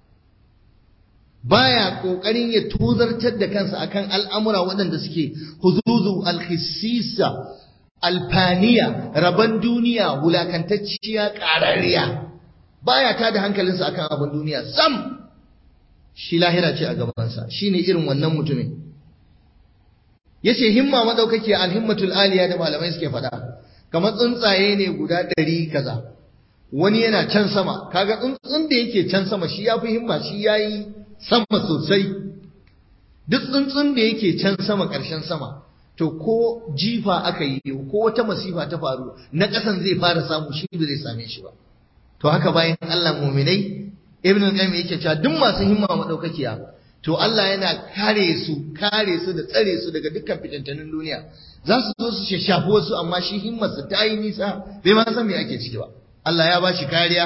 baya kokarin ya tuzartar da kansa akan al'amura waɗanda suke huzuzu alkhisisa alfaniya raban duniya wulakantacciya ƙarariya baya ta da hankalinsa akan abin duniya sam shi lahira ce a gabansa shine irin wannan mutumin yace himma madaukake alhimmatul aliya da malamai suke faɗa kamar tsuntsaye ne guda ɗari kaza wani yana can sama kaga tsuntsun da yake can sama shi yafi himma shi yayi sama sosai duk tsuntsun da yake can sama ƙarshen sama to ko jifa aka yi ko wata masifa ta faru na ƙasan zai fara samu shi ba zai same shi ba to haka bayan Allah muminai ibn al-qayyim yake cewa duk masu himma madaukakiya to Allah yana kare su kare su da tsare su daga dukkan fitantanin duniya za su zo su shashafi wasu amma shi himmar su ta yi nisa bai ma san me ake ciki ba Allah ya ba shi kariya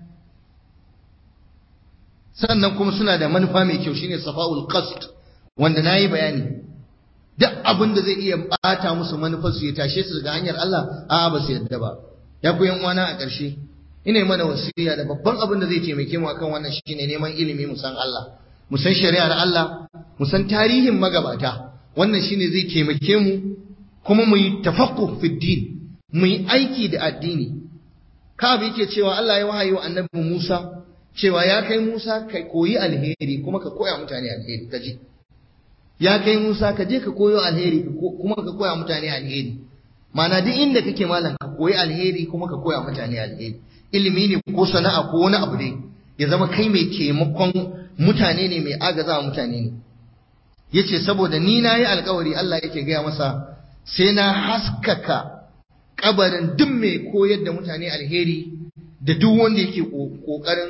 sannan kuma suna da manufa mai kyau shine safa'ul qasd wanda nayi bayani duk abin da zai iya bata musu manufar su ya tashe su daga hanyar Allah a'a ba su yadda ba ya ku yan uwana a ƙarshe ina mana wasiya da babban abin da zai taimake mu akan wannan shine neman ilimi mu san Allah mu san shari'ar Allah mu san tarihin magabata wannan shine zai taimake mu kuma mu yi tafaqquh fi din mu yi aiki da addini Ka'ab yake cewa Allah ya wahayi wa annabi Musa cewa ya kai Musa ka koyi alheri kuma ka koya mutane alheri kaji ya kai Musa ka je ka koyo alheri kuma ka koya mutane alheri Mana duk inda kake malam ka koyi alheri kuma ka koya mutane alheri ilimi ne ko sana'a ko wani abu ne ya zama kai mai taimakon mutane ne mai agaza mutane ne yace saboda ni na yi alkawari Allah yake gaya masa sai na haskaka kabarin duk mai koyar da mutane alheri da duk wanda yake kokarin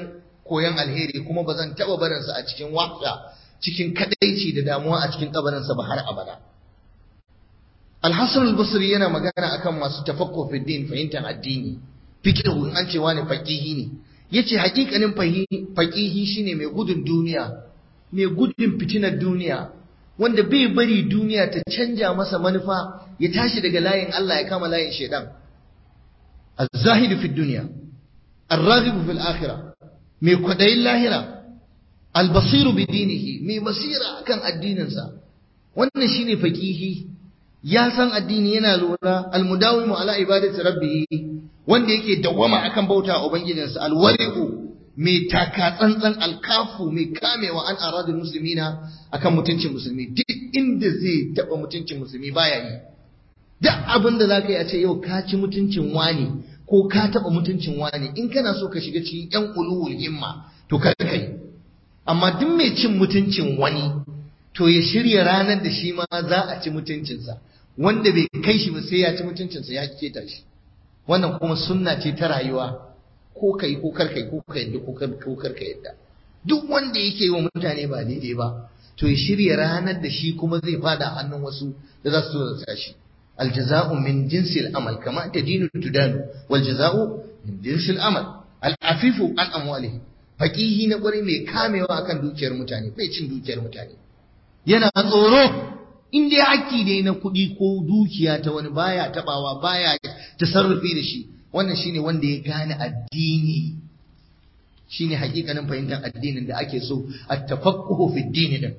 koyon alheri kuma ba zan taɓa barinsa a cikin wahda cikin kadaici da damuwa a cikin kabarinsa ba har abada Al-Hassan al-Basri yana magana akan masu tafakkur fi din fahimtar addini fiqhu in an ce wani faqihi ne yace hakikanin faqihi shine mai gudun duniya mai gudun fitinar duniya wanda bai bari duniya ta canja masa manufa ya tashi daga layin Allah ya kama layin shedan az-zahid fi dunya ar-raghib fi al-akhirah mai kwadayin lahira al-basiru bi dinihi mai basira akan addininsa wannan shine faqihi ya san addini yana lura al-mudawimu ala ibadati rabbih wanda yake dawwama akan bauta ubangijinsa al-wari'u mai taka tsantsan alkafu mai kamewa an aradul muslimina akan mutuncin musulmi duk inda zai taba mutuncin musulmi baya yi duk abin da zaka yi a ce yau ka ci mutuncin wani ko ka taba mutuncin wani in kana so ka shiga cikin yan ulul himma to kar kai amma duk mai cin mutuncin wani to ya shirya ranar da shi ma za a ci mutuncinsa wanda bai kai shi ba sai ya ci mutuncinsa ya keta shi wannan kuma sunna ce ta rayuwa ko kai ko kar kai ko ka yadda ko kar ka yadda duk wanda yake yi wa mutane ba daidai ba to ya shirya ranar da shi kuma zai fada hannun wasu da za su tozarta shi aljaza'u min jinsi al'amal kama tadinu tudanu wal jaza'u min jinsi al'amal al'afifu an amwalihi faqihi na kwarai mai kamewa akan dukiyar mutane bai cin dukiyar mutane yana tsoro in dai haƙƙi ne na kuɗi ko dukiya ta wani baya tabawa baya tasarrufi da shi wannan shine wanda ya gane addini shine hakikanin fahimtar addinin da ake so at-tafaqquhu fi din din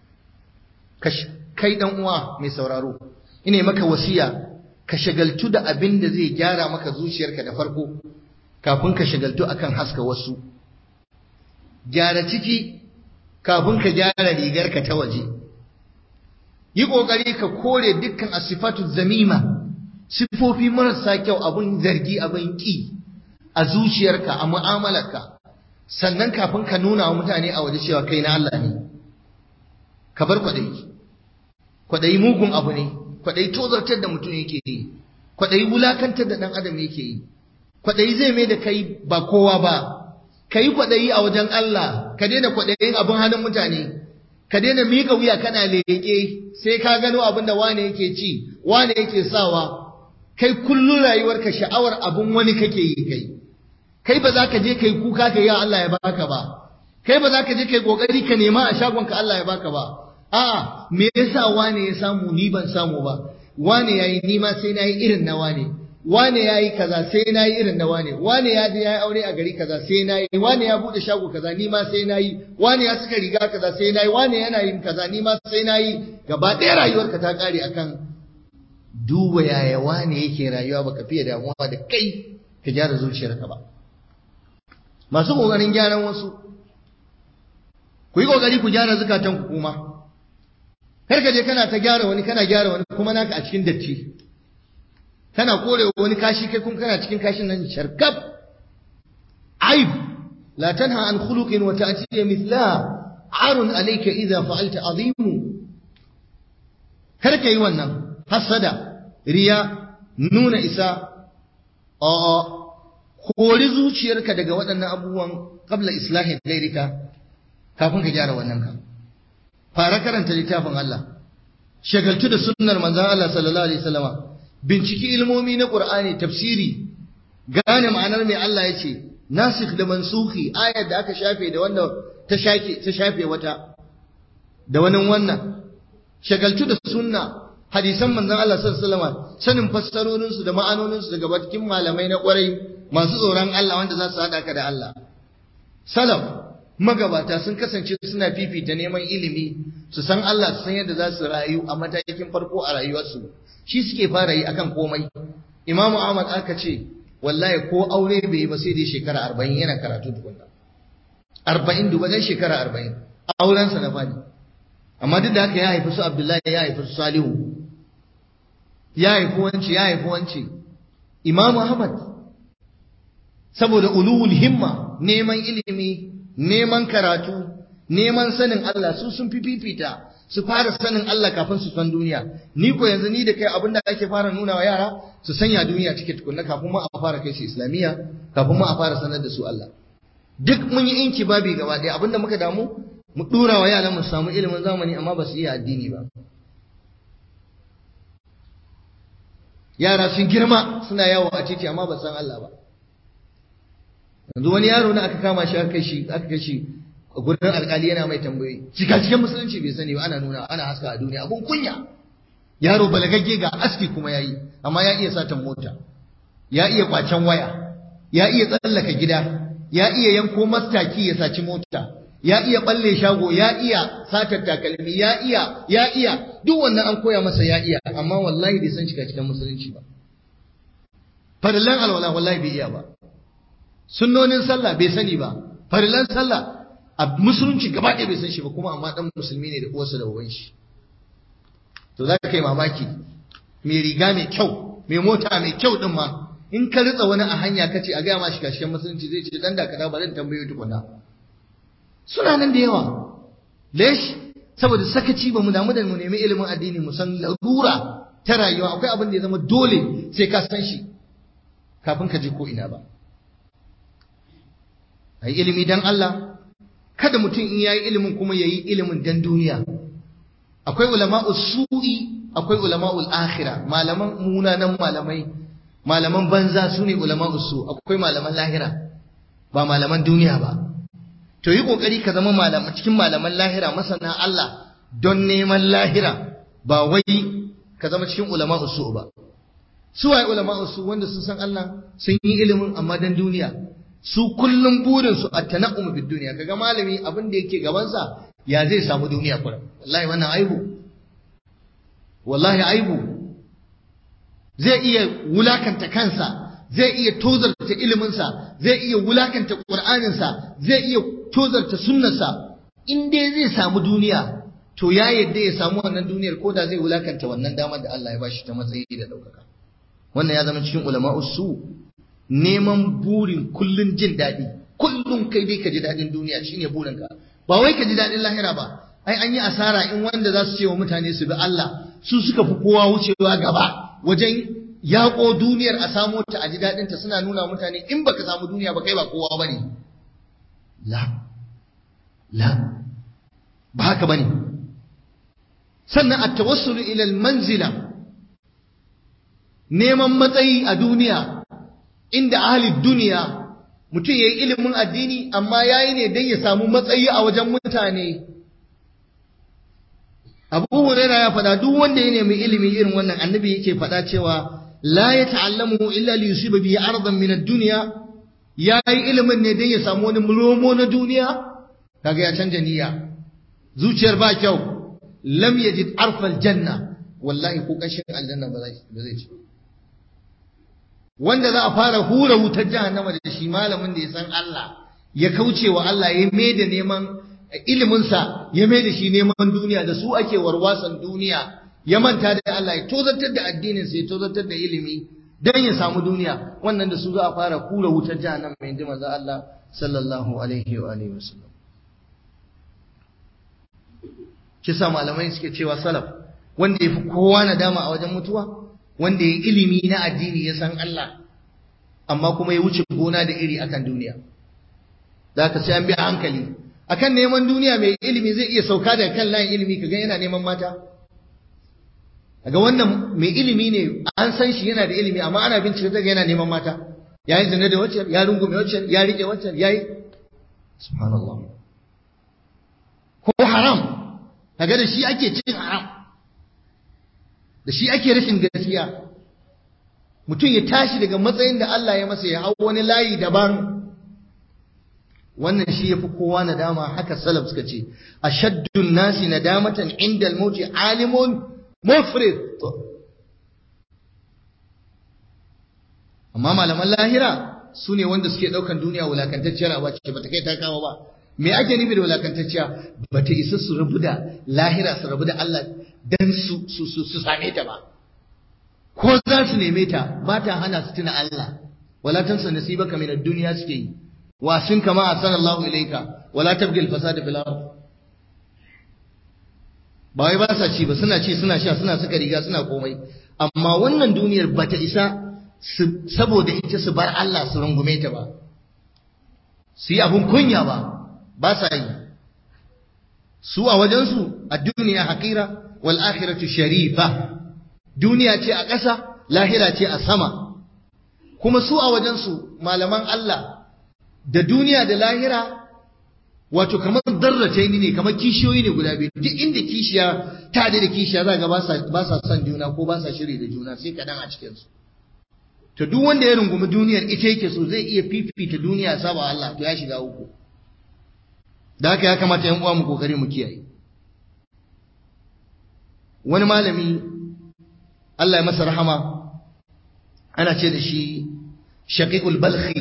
kai dan uwa mai sauraro ina maka wasiya ka shagaltu da abin da zai gyara maka zuciyarka da farko kafin ka shagaltu akan haska wasu gyara ciki kafin ka gyara rigarka ta waje yi kokari ka kore dukkan asifatu zamima sifofi marasa kyau abin zargi abin ki a zuciyarka a mu'amalarka sannan kafin ka nuna wa mutane a waje cewa kai na Allah ne ka bar kwaɗayi kwaɗayi mugun abu ne kwaɗayi tozartar da mutum yake yi kwaɗayi wulakantar da ɗan adam yake yi kwaɗayi zai mai da kai ba kowa ba ka yi kwaɗayi a wajen Allah ka daina kwaɗayin abin hannun mutane ka daina miƙa wuya kana leƙe sai ka gano abin da wane yake ci wane yake sawa kai kullum rayuwarka sha'awar abin wani kake yi kai kai ba za ka je kai kuka ka yi Allah ya baka ba kai ba za ka je kai kokari ka nema a shagonka Allah ya baka ba a'a me yasa wane ya samu ni ban samu ba wane yayi ni ma sai nayi irin na wane wane yayi kaza sai nayi irin na wane wane ya je yayi aure a gari kaza sai nayi wane ya bude shago kaza ni ma sai nayi wane ya saka riga kaza sai nayi wane yana yin kaza ni ma sai nayi gaba ɗaya rayuwarka ta kare akan duba yaya wane yake rayuwa baka fiye damuwa da kai ka gyara zuciyarka ba masu kokarin gyaran wasu ku yi kokari ku gyara zukatan ku kuma kar ka je kana ta gyara wani kana gyara wani kuma naka a cikin datti kana kore wani kashi kai kuma kana cikin kashin nan sharkab aib la tanha an khuluqin wa ta'ti mithlaha arun alayka idha fa'alta azim kar ka yi wannan hasada riya nuna isa a kori zuciyarka daga waɗannan abubuwan qabla islahi ghairika kafin ka gyara wannan ka fara karanta littafin Allah shagaltu da sunnar manzon Allah sallallahu alaihi wasallama binciki ilmomi na Qur'ani tafsiri gane ma'anar mai Allah ya ce nasikh da mansukhi ayar da aka shafe da wanda ta shake ta shafe wata da wani wannan shagaltu da sunna hadisan manzon Allah sallallahu alaihi wasallama sanin fassarorin su da ma'anonin su daga bakin malamai na kwarai masu tsoron Allah wanda za su hada ka da Allah salaf magabata sun kasance suna fifita neman ilimi su san Allah su san yadda za su rayu a matakin farko a rayuwarsu shi suke fara yi akan komai Imam Ahmad aka ce wallahi ko aure bai yi ba sai dai shekara 40 yana karatu tukunna 40 duba dai shekara 40 auren sa na fadi amma duk da haka ya haifi su Abdullahi ya haifi su Salihu ya haifi wance ya haifi wance Imam Ahmad saboda ulul himma neman ilimi neman karatu neman sanin Allah su sun fi fifita su fara sanin Allah kafin su san duniya ni ko yanzu ni da kai abin da ake fara nuna wa yara su sanya duniya cike tukunna kafin ma a fara kai su islamiyya kafin ma a fara sanar da su Allah duk mun yi inki babi gaba ɗaya abinda muka damu mu dura wa yaran mu samu ilimin zamani amma ba su iya addini ba yara sun girma suna yawo a titi amma ba san Allah ba yanzu wani yaro na aka kama shi aka kai shi aka kai shi a gurin alkali yana mai tambayoyi cika cikin musulunci bai sani ba ana nuna ana haska a duniya abun kunya yaro balagagge ga aski kuma yayi amma ya iya satan mota ya iya kwacen waya ya iya tsallaka gida ya iya yanko mastaki ya saci mota ya iya balle shago ya iya satar takalmi ya iya ya iya duk wannan an koya masa ya iya amma wallahi bai san shiga cikin musulunci ba farilan alwala wallahi bai iya ba sunnonin sallah bai sani ba farilan sallah a musulunci gaba ɗaya bai san shi ba kuma amma dan musulmi ne da uwarsa da uban shi to za ka kai mamaki mai riga mai kyau mai mota mai kyau din ma in ka ritsa wani a hanya ka ce a gaya ma shiga cikin musulunci zai ce dan dakata ba zan tambaye tukuna suna nan da yawa lesh saboda sakaci ba mu damu da mu nemi ilimin addini mu san larura ta rayuwa akwai abin da ya zama dole sai ka san shi kafin ka je ko ina ba ai ilimi dan Allah kada mutum in yayi ilimin kuma yayi ilimin dan duniya akwai ulama'u su'i akwai ulama'ul akhirah malaman munanan malamai malaman banza sune ulama'u su akwai malaman lahira ba malaman duniya ba to yi kokari ka zama malaman cikin malaman lahira masana Allah don neman lahira ba wai ka zama cikin ulama'u su ba su waye ulama'u su wanda sun san Allah sun yi ilimin amma dan duniya su kullum burin su at-tana'um bid duniya kaga malami abin da yake gaban sa ya zai samu duniya kullum wallahi wannan aibu wallahi aibu zai iya wulakanta kansa zai iya tozarta iliminsa zai iya wulakanta ƙur'aninsa zai iya tozarta sunnarsa in dai zai samu duniya to ya yadda ya samu wannan duniyar ko da zai wulakanta wannan damar da Allah ya bashi ta matsayi da ɗaukaka wannan ya zama cikin ulama'u su neman burin kullun jin daɗi kullum kai dai ka ji daɗin duniya shine burinka ba wai ka ji daɗin lahira ba ai an yi asara in wanda za su ce wa mutane su bi Allah su suka fi kowa wucewa gaba wajen yaƙo duniyar a samo ta a ji daɗinta suna nuna mutane in baka samu duniya ba kai ba kowa ba ne la la ba haka ba ne sannan a tawassulu ilal manzila neman matsayi a duniya inda ahli duniya mutum ya yi ilimin addini amma ya yi ne don ya samu matsayi a wajen mutane abu huraira ya faɗa duk wanda ya nemi ilimi irin wannan annabi yake faɗa cewa la ya ta'allamu illa li yusiba bihi ardan min ad-dunya yayi ilimin ne dan ya samu wani mulomo na duniya kaga ya canja niyya zuciyar ba kyau lam yajid arfal janna wallahi ko kashin aljanna ba zai ba zai ci wanda za a fara hura wutar jahannama da shi malamin da ya san Allah ya kauce wa Allah ya mai da neman iliminsa ya mai da shi neman duniya da su ake warwasan duniya ya manta da Allah ya tozartar da addininsa ya tozartar da ilimi dan ya samu duniya wannan da su za a fara kura wutar jahannama mai ji manzo Allah sallallahu alaihi wa alihi wasallam kisa malamai suke cewa salaf wanda yafi kowa nadama a wajen mutuwa wanda ya ilimi na addini ya san Allah amma kuma ya wuce gona da iri akan duniya da ka sai an bi hankali akan neman duniya mai ilimi zai iya sauka daga kan layin ilimi kaga yana neman mata daga wannan mai ilimi ne an san shi yana da ilimi amma ana bincike daga yana neman mata ya yi zina da wacce ya rungume wacce ya rike wacce ya yi subhanallah ko haram kaga da shi ake cin haram da shi ake rashin gaskiya mutum ya tashi daga matsayin da Allah ya masa ya hau wani layi daban wannan shi yafi kowa nadama haka salaf suka ce ashaddun nasi nadamatan inda al-mauti alimun mufrid amma malaman lahira su ne wanda suke daukan duniya wulakantacciyar a ce bata kai ta kawo ba me ake nufi da wulakantacciya bata isa su rabu da lahira su rabu da Allah dan su su su, su same ta ba ko za su neme ta ba ta hana su tuna Allah wala tansa nasibaka min ad-dunya suke yi wasin kama asanallahu ilayka wala tabghi al-fasada fil ard ba wai ba sa ci ba suna ci suna sha suna saka riga suna komai amma wannan duniyar bata isa saboda ita su bar Allah su rungume ta ba su yi abun kunya ba ba sa yi su a wajensu a duniya haƙira wal akhiratu sharifa duniya ce a ƙasa lahira ce a sama kuma su a wajensu malaman Allah da duniya da lahira wato kamar darrace ne kamar kishiyoyi ne guda biyu duk inda kishiya ta da kishiya za ga ba sa son juna ko ba sa shiri da juna sai kaɗan a cikinsu to duk wanda ya rungumi duniyar ita yake so zai iya fifita duniya saba Allah to ya shiga uku da haka ya kamata yan uwa mu kokari mu kiyaye wani malami Allah ya masa rahama ana ce da shi shaqiqul balkhi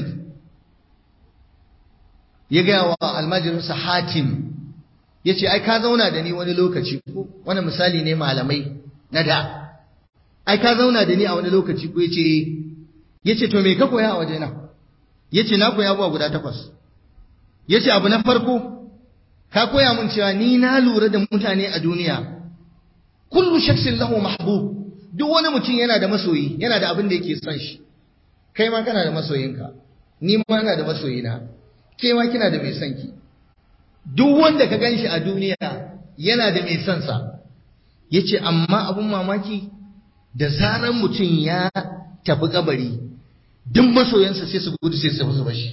ya ga wa almajirinsa hatim yace ai ka zauna da ni wani lokaci ko wani misali ne malamai na da ai ka zauna da ni a wani lokaci ko yace yace to me ka koya a wajena yace na koya abuwa guda takwas yace abu na farko ka koya mun cewa ni na lura da mutane a duniya kullu shakhsin lahu mahbub duk wani mutum yana da masoyi yana da abin da yake son shi kai ma kana da masoyinka ni ma ina da masoyina ke ma kina da mai son ki duk wanda ka ganshi a duniya yana da mai son sa yace amma abun mamaki da zaran mutum ya tafi kabari duk masoyansa sai su gudu sai su tafi su bashi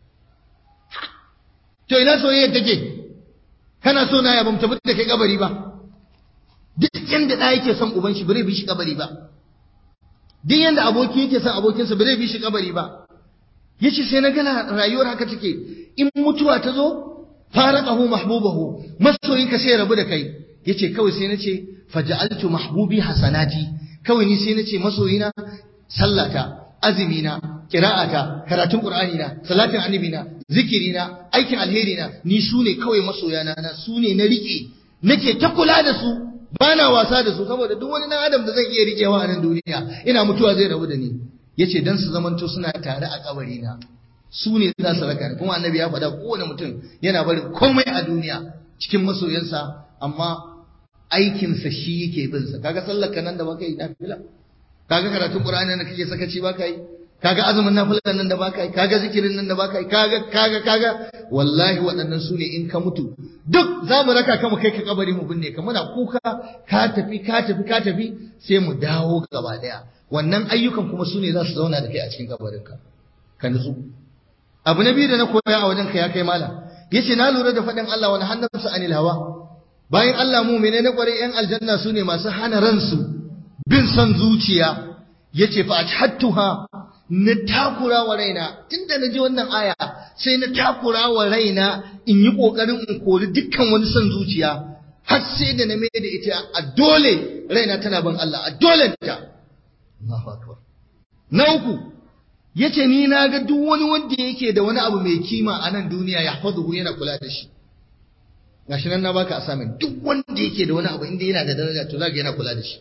to ina soyayya take kana so na ya bamu tafi da kai kabari ba duk yanda da yake son uban shi bare bi shi kabari ba duk yanda aboki yake son abokinsa bare bi shi kabari ba yace sai na gana rayuwar haka take in mutuwa ta zo faraqahu mahbubahu masoyinka sai ya rabu da kai yace kawai sai nace faja'altu mahbubi hasanati kawai ni sai nace masoyina sallata azimina qira'ata karatun qur'ani na salatin annabi na zikiri na aikin alheri na ni sune kawai masoyana na sune na rike nake ta kula da su bana wasa da su saboda duk wani dan adam da zan iya rikewa a nan duniya ina mutuwa zai rabu da ni yace dan su zamanto suna tare a kabari na su ne za su raka kuma annabi ya faɗa kowane mutum yana barin komai a duniya cikin masoyansa amma aikinsa shi yake bin sa kaga sallar ka nan da baka yi nafila kaga karatun qur'ani nan kake sakaci baka yi kaga azumin nafila nan da baka yi kaga zikirin nan da baka yi kaga kaga kaga wallahi waɗannan su ne in ka mutu duk za mu raka ka mu kai ka kabari mu binne ka muna kuka ka tafi ka tafi ka tafi sai mu dawo gaba daya wannan ayyukan kuma su ne za su zauna da kai a cikin kabarinka ka nutsu abu na biyu da na koya a wajen ka ya kai malam yace na lura da faɗin Allah wani hannunsa anil hawa bayan Allah mu mene na kwarai yan aljanna su ne masu hana ransu bin son zuciya yace fa athattuha na takura wa raina tunda na ji wannan aya sai na takura wa raina in yi kokarin in kori dukkan wani son zuciya har sai da na mai da ita a dole raina tana bin Allah a dole ta Allahu akbar na uku yace ni na ga duk wani wanda yake da wani abu mai kima a nan duniya ya faduhu yana kula da shi gashi nan na baka assignment duk wanda yake da wani abu inda yana da daraja to zaka yana kula da shi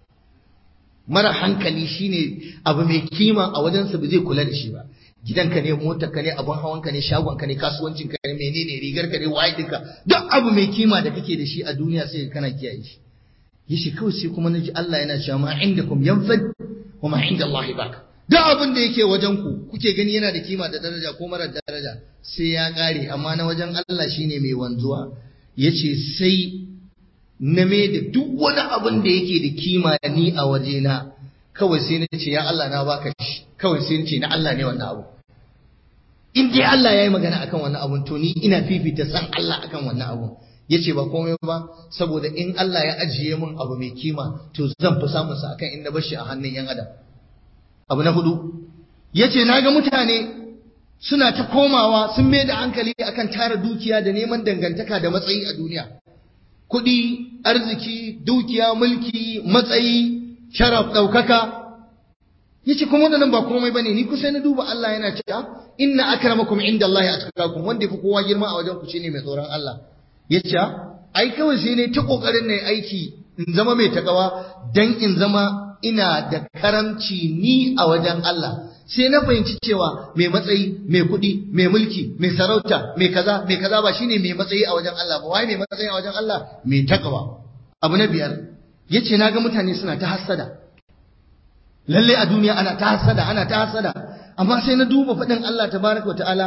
mara hankali shine abu mai kima a wajensa ba zai kula da shi ba gidanka ne motarka ne abun hawanka ne shagonka ne kasuwancinka ne menene rigarka ne waye dinka duk abu mai kima da kake da shi a duniya sai kana kiyaye shi yace kawai sai kuma naji Allah yana cewa ma indakum yanfad wa ma inda Allah baq duk abin da yake wajen ku kuke gani yana da kima da daraja ko mara daraja sai ya kare amma na wajen Allah shine mai wanzuwa yace sai na me da duk wani abin da yake da kima ni a wajena kawai sai na ce ya Allah na baka shi kawai sai na ce na Allah ne wannan abu in dai Allah ya yi magana akan wannan abun to ni ina fifita san Allah akan wannan abun yace ba komai ba saboda in Allah ya ajiye min abu mai kima to zan fi samun sa akan in na bar shi a hannun yan adam abu na hudu yace naga mutane suna ta komawa sun mai da hankali akan tara dukiya da neman dangantaka da matsayi a duniya kuɗi arziki dukiya mulki matsayi sharaf ɗaukaka yace kuma wannan ba komai bane ni kusa na duba Allah yana cewa inna akramakum indallahi atqakum wanda yafi kowa girma a wajen ku shine mai tsoron Allah yace ai kawai sai ne ta kokarin ne aiki in zama mai takawa dan in zama ina da karamci ni a wajen Allah sai na fahimci cewa mai matsayi mai kuɗi mai mulki mai sarauta mai kaza mai kaza ba shine mai matsayi a wajen Allah ba wai mai matsayi a wajen Allah mai takawa abu na biyar yace naga mutane suna ta hassada lalle a duniya ana ta hassada ana ta hassada amma sai na duba faɗin Allah tabaraka ta'ala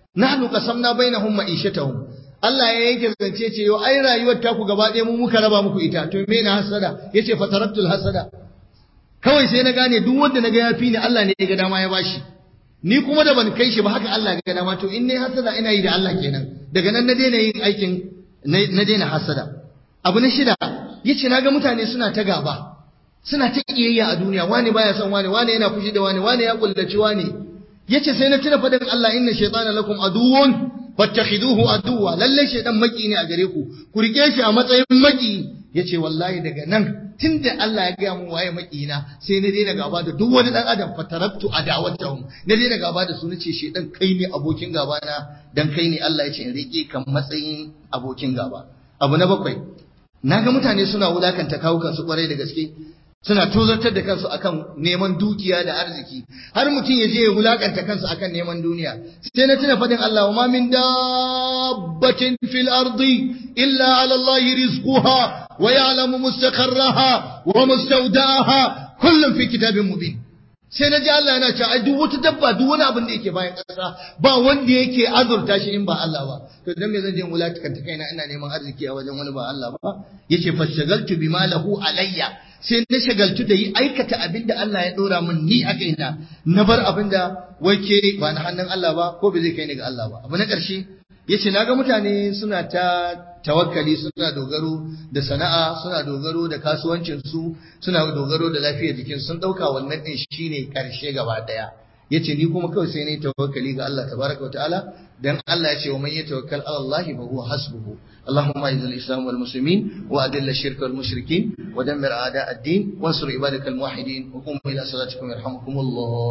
nahnu qasamna bainahum ma'ishatahum Allah ya yanke zance ce yau ai rayuwar taku gaba ɗaya mu muka raba muku ita to me na hasada yace fataraktul hasada kawai sai na gane duk wanda naga ya fi ni Allah ne ya ga dama ya bashi ni kuma da ban kai shi ba haka Allah ya ga dama to in ne hasada ina yi da Allah kenan daga nan na daina yin aikin na daina hasada abu na shida yace naga mutane suna ta gaba suna ta kiyayya a duniya wani baya son wani wani yana fushi da wani wani ya kullaci wani yace sai na tuna fadin Allah inna shaytana lakum aduwwun fattakhiduhu aduwwa lalle shaytan maki ne a gare ku ku rike shi a matsayin maki yace wallahi daga nan tunda Allah ya gaya mu waye makina sai na daina gaba da duk wani dan adam fataraktu adawatahum na daina gaba da su nace shaytan kai ne abokin gaba na dan kai ne Allah ya ce in rike kan matsayin abokin gaba abu na bakwai naga mutane suna wulakanta kawukan su kwarai da gaske suna tozartar da kansu akan neman dukiya da arziki har mutum ya je ya wulakanta kansu akan neman duniya sai na tuna fadin Allah wa ma min dabbatin fil ardi illa ala Allah rizquha wa ya'lamu mustaqarraha wa mustawda'aha kullun fi kitabin mubin sai na ji Allah yana cewa ai duk wata dabba duk wani abin da yake bayan ƙasa ba wanda yake azurta shi in ba Allah ba to dan me zan je wulakanta kaina ina neman arziki a wajen wani ba Allah ba yace fashagaltu bima lahu alayya sai na shagaltu da yi aikata abin da Allah ya dora min ni a kaina na bar abin da wake ba na hannun Allah ba ko ba zai kai ni ga Allah ba abu na ƙarshe yace naga mutane suna ta tawakkali suna dogaro da sana'a suna dogaro da kasuwancin su suna dogaro da lafiyar jikin sun dauka wannan din shine karshe gaba daya yace ni kuma kawai sai ne tawakkali ga Allah tabaraka wa ta'ala dan Allah ya ce wa man yatawakkal ala Allah fa huwa hasbuhu اللهم اعز الاسلام والمسلمين واذل الشرك والمشركين ودمر اعداء الدين وانصر عبادك الموحدين وقوموا الى صلاتكم يرحمكم الله